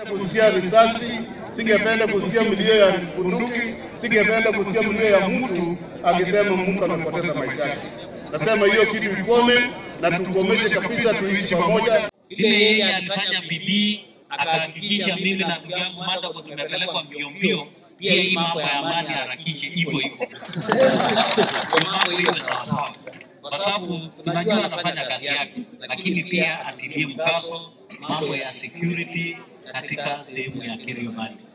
kusikia risasi, singependa kusikia mlio ya bunduki, singependa kusikia mlio ya mtu akisema mtu amepoteza maisha yake. Nasema hiyo kitu ikome na tukomeshe kabisa, tuishi pamoja. Vile yeye alifanya bidii akahakikisha mimi na ndugu yangu Martha kwa tumepelekwa mbio mbio, pia hii mambo ya amani harakishe hivyo hivyo, Kwa mambo hiyo sawasawa, kwa sababu tunajua anafanya kazi yake, lakini pia atilie mkazo mambo ya security katika sehemu ya Kerio Valley.